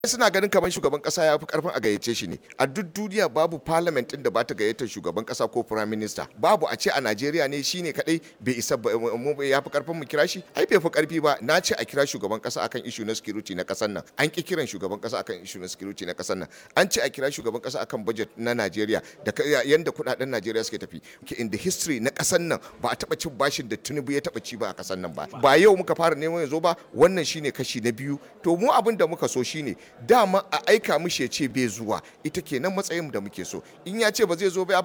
suna ganin kamar shugaban kasa ya fi karfin a gayyace shi ne a duk duniya babu parliament din da ba ta gayyatar shugaban kasa ko prime minister babu a ce a Najeriya ne shine kadai bai isa ya fi karfin mu kira shi ai bai fi karfi ba na ce a kira shugaban kasa akan issue na security na kasar nan an ki kiran shugaban kasa akan issue na security na kasar nan an ce a kira shugaban kasa akan budget na Najeriya da yanda kudaden Najeriya suke tafi in the history na kasar nan ba a taba cin bashin da Tinubu ya taba ci ba a kasar nan ba ba yau muka fara neman yanzu ba wannan shine kashi na biyu to mu abin da muka so shine dama a aika mishi ya ce bai zuwa ita kenan matsayin da muke so in ya ce ba zai zo ba